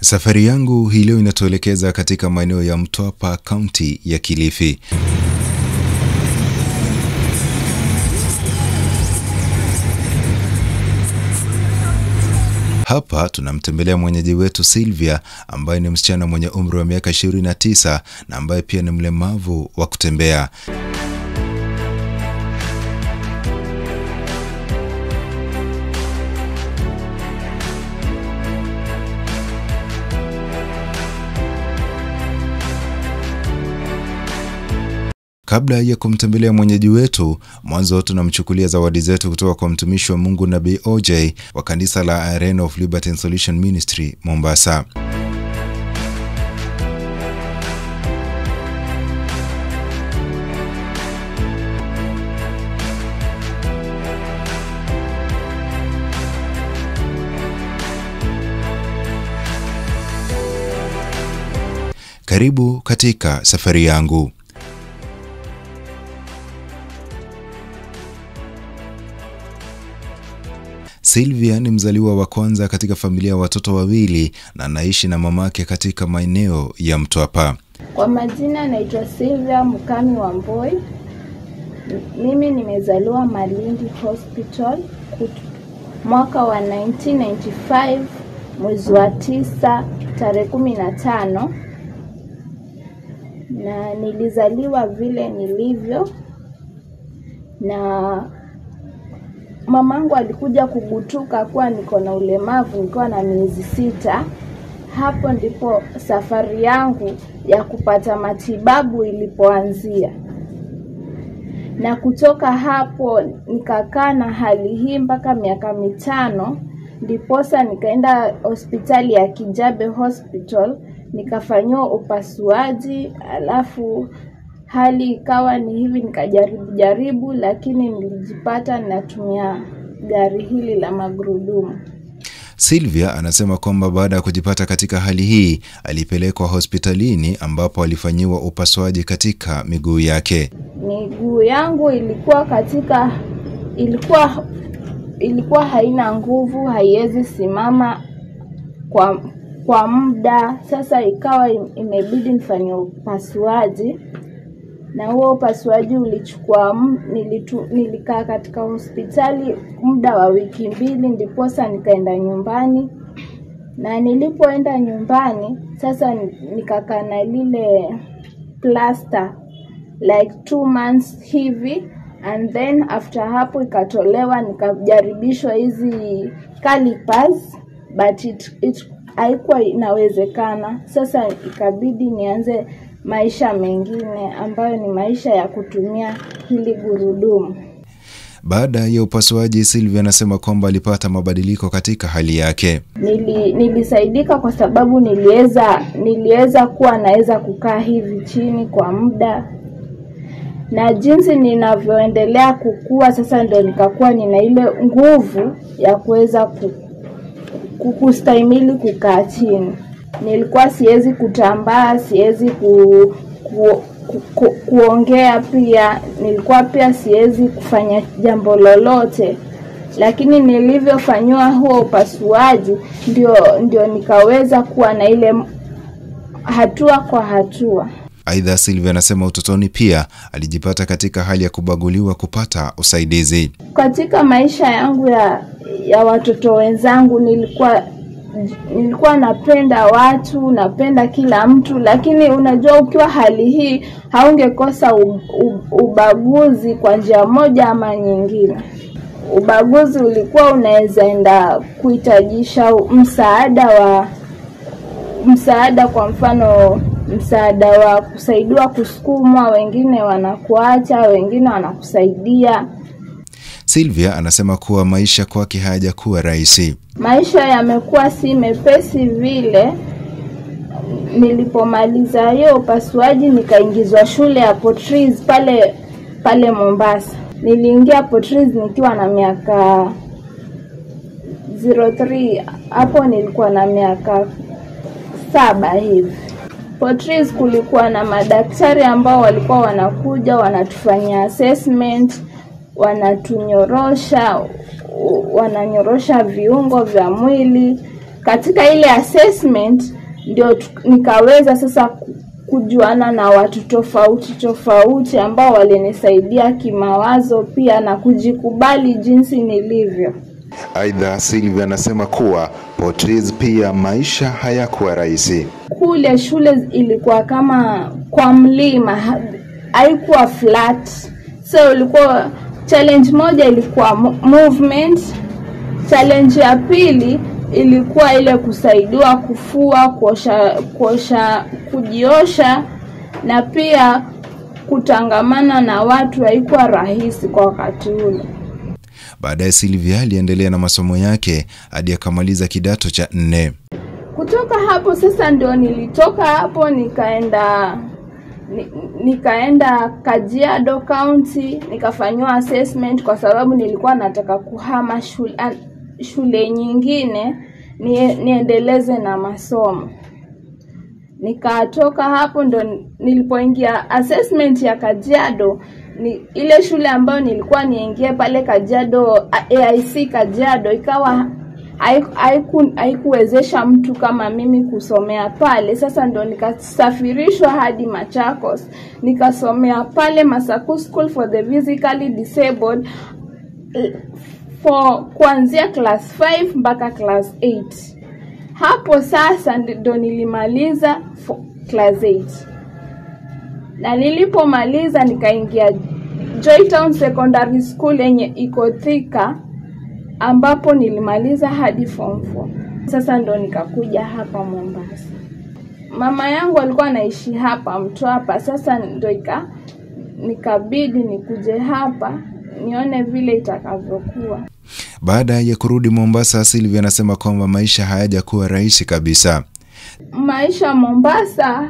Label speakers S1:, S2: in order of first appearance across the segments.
S1: Safari yangu hii leo inatuelekeza katika maeneo ya Mtwapa, kaunti ya Kilifi. Hapa tunamtembelea mwenyeji wetu Sylvia ambaye ni msichana mwenye umri wa miaka 29 na ambaye pia ni mlemavu wa kutembea. Kabla ya kumtembelea mwenyeji wetu, mwanzo tunamchukulia zawadi zetu kutoka kwa mtumishi wa Mungu Nabii OJ wa kanisa la Arena of Liberty and Solution Ministry Mombasa. Karibu katika safari yangu. Sylvia ni mzaliwa wa kwanza katika familia ya watoto wawili na anaishi na mamake katika maeneo ya Mtwapa.
S2: Kwa majina naitwa Sylvia Mukami wa Mboi. Mimi nimezaliwa Malindi Hospital mwaka wa 1995 mwezi wa tisa tarehe kumi na tano na nilizaliwa vile nilivyo na mamangu alikuja kugutuka kuwa niko na ulemavu nikiwa na miezi sita. Hapo ndipo safari yangu ya kupata matibabu ilipoanzia, na kutoka hapo nikakaa na hali hii mpaka miaka mitano, ndiposa nikaenda hospitali ya Kijabe Hospital nikafanyiwa upasuaji, alafu hali ikawa ni hivi, nikajaribu jaribu, lakini nilijipata ninatumia gari hili la magurudumu.
S1: Sylvia anasema kwamba baada ya kujipata katika hali hii alipelekwa hospitalini ambapo alifanyiwa upasuaji katika miguu yake.
S2: Miguu yangu ilikuwa katika ilikuwa ilikuwa haina nguvu, haiwezi simama kwa kwa muda. Sasa ikawa imebidi nifanye upasuaji na huo upasuaji ulichukua nilitu, nilikaa katika hospitali muda wa wiki mbili, ndiposa nikaenda nyumbani. Na nilipoenda nyumbani sasa nikakaa na lile plaster like two months hivi, and then after hapo ikatolewa, nikajaribishwa hizi calipers but it, it haikuwa inawezekana. Sasa ikabidi nianze maisha mengine ambayo ni maisha ya kutumia hili gurudumu.
S1: Baada ya upasuaji, Sylvia anasema kwamba alipata mabadiliko katika hali yake.
S2: Nili, nilisaidika kwa sababu niliweza niliweza kuwa naweza kukaa hivi chini kwa muda, na jinsi ninavyoendelea kukua sasa ndio nikakuwa nina ile nguvu ya kuweza kustahimili kukaa chini nilikuwa siwezi kutambaa, siwezi ku, ku, ku, ku, kuongea pia, nilikuwa pia siwezi kufanya jambo lolote, lakini nilivyofanyiwa huo upasuaji ndio, ndio nikaweza kuwa na ile hatua kwa hatua.
S1: Aidha, Sylvia anasema utotoni pia alijipata katika hali ya kubaguliwa kupata usaidizi.
S2: Katika maisha yangu ya, ya watoto wenzangu nilikuwa nilikuwa napenda watu, napenda kila mtu, lakini unajua, ukiwa hali hii haungekosa ubaguzi kwa njia moja ama nyingine. Ubaguzi ulikuwa unaweza enda kuhitajisha msaada wa msaada, kwa mfano msaada wa kusaidiwa kusukumwa, wengine wanakuacha, wengine wanakusaidia.
S1: Sylvia anasema kuwa maisha kwake hayajakuwa rahisi.
S2: Maisha yamekuwa si mepesi vile. Nilipomaliza hiyo upasuaji, nikaingizwa shule ya Potris pale pale Mombasa. Niliingia Potris nikiwa na miaka 03 hapo nilikuwa na miaka saba hivi. Potris kulikuwa na madaktari ambao walikuwa wanakuja wanatufanyia assessment wanatunyorosha wananyorosha viungo vya mwili katika ile assessment ndio tu- nikaweza sasa ku- kujuana na watu tofauti tofauti ambao walinisaidia kimawazo pia na kujikubali jinsi nilivyo.
S1: Aidha, Sylvia anasema kuwa Portrees pia maisha hayakuwa rahisi.
S2: Kule shule ilikuwa kama kwa mlima, ha- haikuwa flat, so ilikuwa challenge moja ilikuwa mo- movement, challenge ya pili ilikuwa ile kusaidiwa kufua, kuosha, kuosha, kujiosha na pia kutangamana na watu haikuwa rahisi kwa wakati ule.
S1: Baadaye Sylvia aliendelea na masomo yake hadi akamaliza kidato cha nne.
S2: kutoka hapo sasa ndio nilitoka hapo nikaenda ni, nikaenda Kajiado County nikafanyiwa assessment kwa sababu nilikuwa nataka kuhama shule, an- shule nyingine ni, niendeleze na masomo. Nikatoka hapo ndo nilipoingia assessment ya Kajiado ni ile shule ambayo nilikuwa niingie pale Kajiado AIC Kajiado ikawa haiku- haiku- haikuwezesha mtu kama mimi kusomea pale. Sasa ndo nikasafirishwa hadi Machakos nikasomea pale Masaku School for the Physically Disabled eh, for kuanzia class 5 mpaka class 8 hapo sasa ndo nilimaliza fo- class 8 na nilipomaliza nikaingia Joytown Secondary School yenye iko Thika ambapo nilimaliza hadi form 4. Sasa ndo nikakuja hapa Mombasa. Mama yangu alikuwa anaishi hapa Mtwapa, sasa ndo ika nikabidi nikuje hapa nione vile itakavyokuwa.
S1: Baada ya kurudi Mombasa, Sylvia anasema kwamba maisha hayajakuwa rahisi kabisa.
S2: maisha Mombasa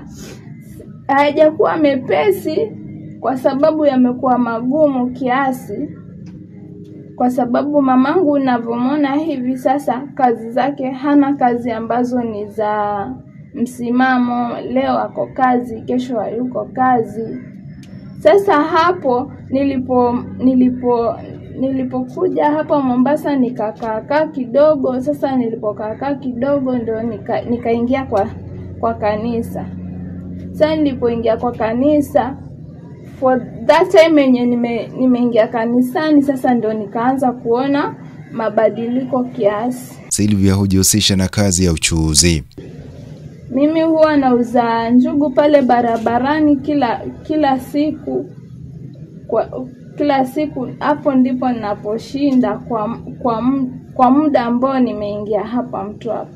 S2: hayajakuwa mepesi kwa sababu yamekuwa magumu kiasi, kwa sababu mamangu unavyomwona hivi sasa, kazi zake hana kazi ambazo ni za msimamo. Leo ako kazi, kesho hayuko kazi. Sasa hapo nilipo nilipo nilipokuja hapa Mombasa nikakaakaa kidogo. Sasa nilipokaakaa kidogo ndo nika, nikaingia kwa kwa kanisa. Sasa nilipoingia kwa kanisa for that time yenye nime nimeingia kanisani, sasa ndo nikaanza kuona mabadiliko kiasi.
S1: Sylvia hujihusisha na kazi ya uchuuzi.
S2: Mimi huwa nauza njugu pale barabarani kila kila siku kwa kila siku. Hapo ndipo ninaposhinda kwa kwa, m- kwa muda ambao nimeingia hapa Mtwapa.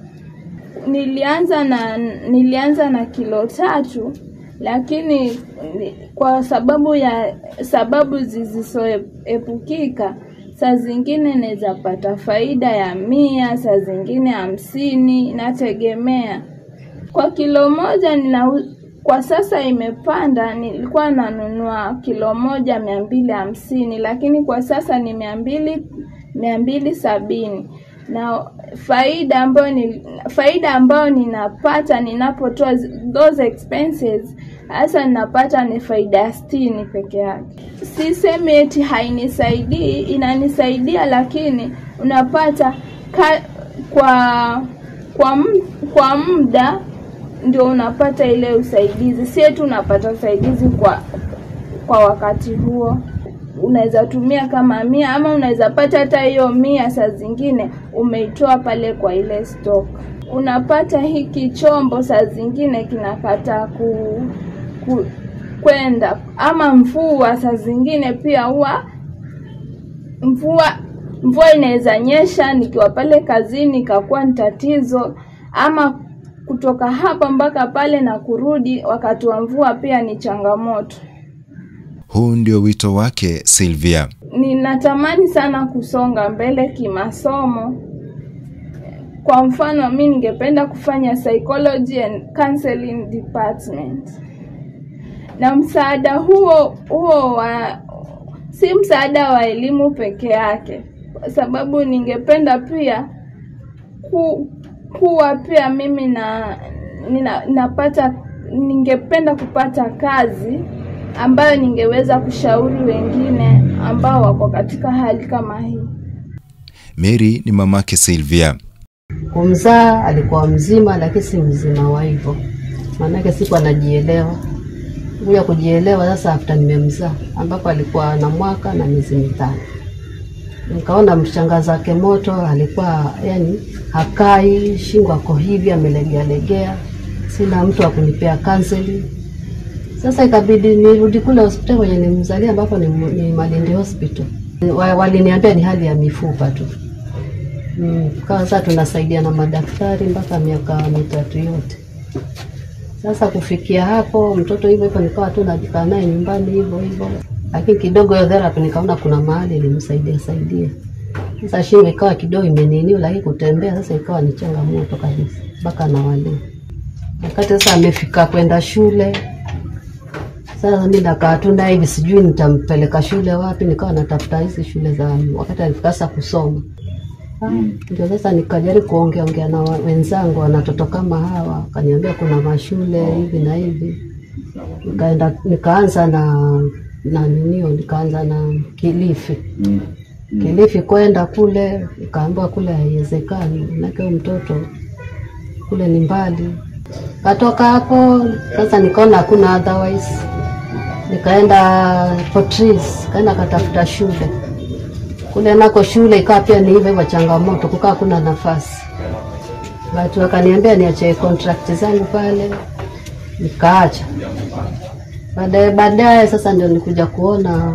S2: Nilianza na nilianza na kilo tatu, lakini ni- kwa sababu ya sababu zisizoepukika, saa zingine naweza pata faida ya mia, saa zingine hamsini, inategemea kwa kilo moja nina kwa sasa imepanda. Nilikuwa nanunua kilo moja mia mbili hamsini lakini kwa sasa ni mia mbili mia mbili sabini na faida ambayo ni faida ambayo ninapata ninapotoa zi- those expenses hasa ninapata ni faida ya sitini peke yake. Sisemi eti hainisaidii, inanisaidia, lakini unapata ka, kwa kwa m- kwa muda ndio unapata ile usaidizi, si eti unapata usaidizi kwa kwa wakati huo. Unaweza tumia kama mia ama unaweza pata hata hiyo mia, saa zingine umeitoa pale kwa ile stock. Unapata hiki chombo saa zingine kinakataa ku, ku kwenda ama mvua, saa zingine pia huwa mvua mvua inaweza nyesha nikiwa pale kazini ikakuwa ni tatizo, ama kutoka hapa mpaka pale na kurudi wakati wa mvua pia ni changamoto.
S1: Huu ndio wito wake Sylvia.
S2: Ninatamani sana kusonga mbele kimasomo. Kwa mfano, mi ningependa kufanya psychology and counseling department, na msaada huo huo wa si msaada wa elimu peke yake, kwa sababu ningependa pia ku, kuwa pia mimi na nina, napata ningependa kupata kazi ambayo ningeweza kushauri wengine ambao wako katika hali kama hii.
S1: Mary ni mamake Sylvia.
S3: Kumzaa alikuwa mzima, lakini si mzima wa hivyo, maanake siku anajielewa kuja kujielewa sasa after nimemzaa, ambapo alikuwa na mwaka na miezi mitano. Nikaona mshangazi wake moto alikuwa yani hakai, shingo ako hivi amelegea legea, sina mtu wa kunipea counseling. Sasa ikabidi nirudi kule hospitali kwenye nimzalia, ambapo ni, ni Malindi Hospital. Wa- Waliniambia ni hali ya mifupa tu. Mm, kawa sasa tunasaidia na madaktari mpaka miaka mitatu yote. Sasa kufikia hapo mtoto hivyo hivyo, nikawa tu najikaa naye nyumbani hivyo hivyo, lakini kidogo hiyo therapy nikaona kuna mahali ilimsaidia saidia. Sasa shingo ikawa kidogo imeniniwa, lakini kutembea sasa ikawa ni changamoto kabisa, mpaka na wale wakati sasa amefika kwenda shule. Sasa mimi nakaa tu naye hivi, sijui nitampeleka shule wapi, nikawa natafuta hizi shule za wakati alifika sasa kusoma ndio sasa nikajaribu kuongea ongea na wa- wenzangu wana watoto kama hawa, wakaniambia kuna mashule hivi na hivi. Nikaenda nikaanza na na ninio, nikaanza na Kilifi. Kilifi kwenda kule, nikaambiwa kule haiwezekani, manake huyu mtoto kule ni mbali. Katoka hapo sasa, nikaona hakuna otherwise, nikaenda Portris, kaenda katafuta shule kule nako shule ikawa pia ni hivyo hivyo changamoto, kukaa kuna nafasi. Watu wakaniambia niache contract zangu pale, nikaacha. Baadaye baadaye sasa ndio nikuja kuona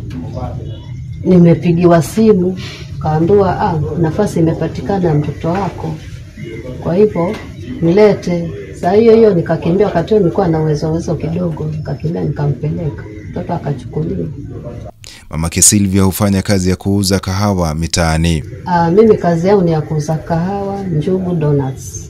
S3: nimepigiwa simu, kaambiwa ah, nafasi imepatikana ya mtoto wako, kwa hivyo mlete. Saa hiyo hiyo nikakimbia, wakati huo nilikuwa na uwezo uwezo kidogo, nikakimbia nikampeleka mtoto akachukuliwa.
S1: Mamake Silvia hufanya kazi ya kuuza kahawa mitaani.
S3: Ah, mimi kazi yangu ni ya kuuza kahawa, njugu, donuts.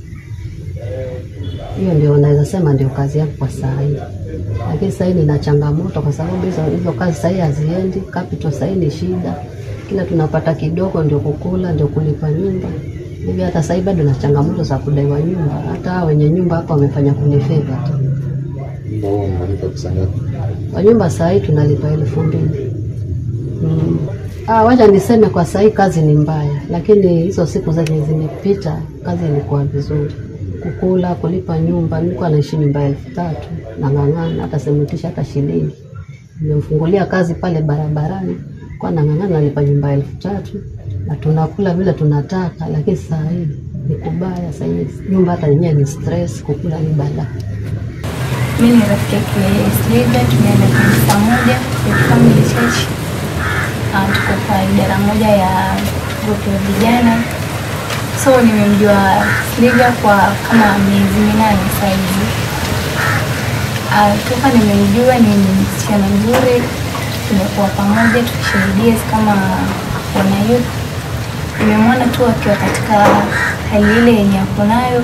S3: Hiyo ndio naweza sema ndio kazi yangu kwa saa hii, lakini saa hii nina changamoto kwa sababu hizo hizo kazi saa hii haziendi. Capital saa hii ni shida, kila tunapata kidogo ndio kukula, ndio kulipa nyumba. Hivi hata saa hii bado na changamoto za kudaiwa nyumba. Hata hao wenye nyumba hapa wamefanya kunifeva tu.
S4: Nyumba huo mnalipa pesa ngapi?
S3: Kwa nyumba saa hii tunalipa elfu mbili. Mm. Ah, wacha niseme kwa saa hii kazi ni mbaya, lakini hizo siku zenye zimepita kazi ilikuwa vizuri. Kukula, kulipa nyumba, nilikuwa naishi nyumba ya elfu tatu nang'ang'ana, hata simutisha hata shilingi. Nimemfungulia kazi pale barabarani, kwa nang'ang'ana nalipa nyumba ya elfu tatu na tunakula vile tunataka, lakini saa hii ni kubaya. Saa hii nyumba hata yenyewe ni stress, kukula ni balaa.
S5: Mi ni rafiki yake Slida, tumeenda kanisa moja ya Family Church. Ah, tuko kwa idara moja ya grupu ya vijana, so nimemjua Slida kwa kama miezi minane saizi. Ah, toka nimemjua ni msichana mzuri, tumekuwa pamoja tukishuhudia kama wana youth. Nimemwona tu akiwa katika hali ile yenye ako nayo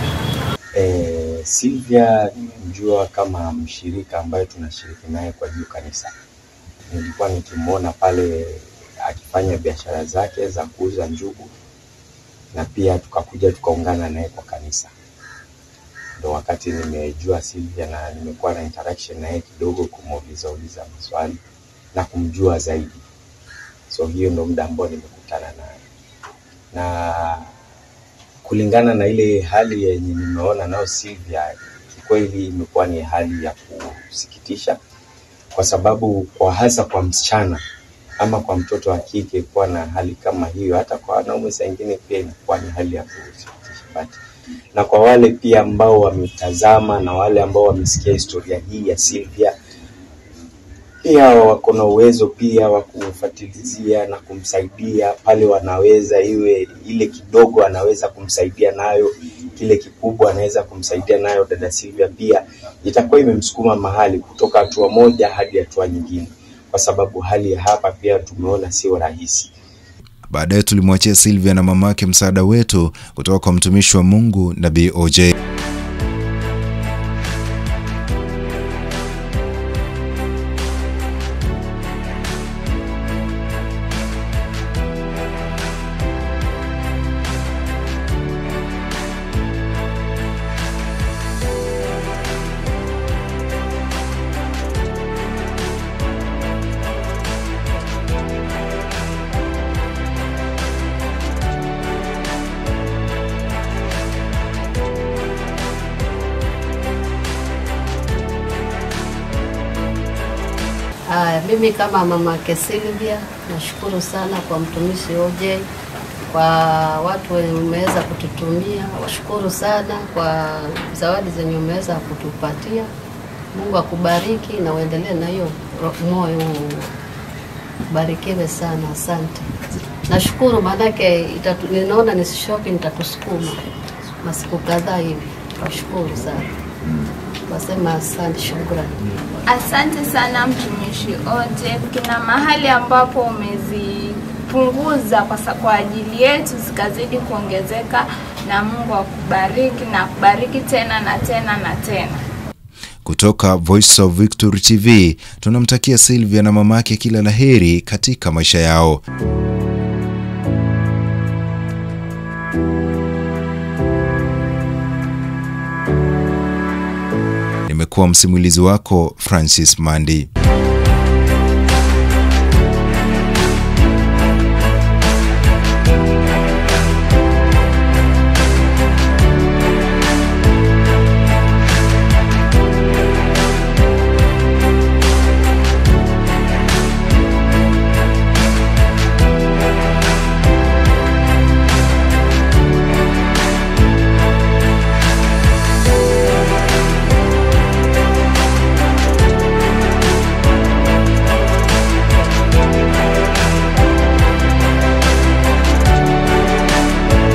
S4: Eh, Silvia nimemjua kama mshirika ambaye tunashiriki naye kwa juu kanisa. Nilikuwa nikimwona pale akifanya biashara zake za kuuza njugu na pia tukakuja tukaungana naye kwa kanisa. Ndo wakati nimejua Silvia na nimekuwa na interaction naye kidogo, kumuuliza uliza maswali na kumjua zaidi. So hiyo ndo muda ambao nimekutana naye na kulingana na ile hali yenye nimeona nayo Silvia, kikweli imekuwa ni hali ya kusikitisha, kwa sababu kwa hasa kwa msichana ama kwa mtoto wa kike kuwa na hali kama hiyo, hata kwa wanaume saa ingine pia inakuwa ni hali ya kusikitisha. But na kwa wale pia ambao wametazama na wale ambao wamesikia historia hii ya Silvia pia wako na uwezo pia wa kumfuatilizia na kumsaidia pale wanaweza, iwe ile kidogo anaweza kumsaidia nayo, kile kikubwa anaweza kumsaidia nayo. Dada Silvia pia itakuwa imemsukuma mahali kutoka hatua moja hadi hatua nyingine, kwa sababu hali ya hapa pia tumeona sio rahisi.
S1: Baadaye tulimwachia Silvia na mamake msaada wetu kutoka kwa mtumishi wa Mungu Nabii OJ.
S3: Mimi kama mamake Silvia nashukuru sana kwa mtumishi OJ, kwa watu wenye umeweza kututumia, washukuru sana kwa zawadi zenye umeweza kutupatia. Mungu akubariki na uendelee na hiyo ro- moyo huo. Barikiwe sana, asante. Nashukuru maanake itatu, ninaona nisishoki, nitatusukuma masiku kadhaa hivi. Washukuru sana, wasema asante, shukrani.
S2: Asante sana mtumishi Oje, kuna mahali ambapo umezipunguza kwa, sa- kwa ajili yetu zikazidi kuongezeka, na Mungu akubariki na akubariki tena na tena na tena.
S1: Kutoka Voice of Victory TV tunamtakia Sylvia na mamake kila laheri katika maisha yao. Nimekuwa msimulizi wako Francis Mandi.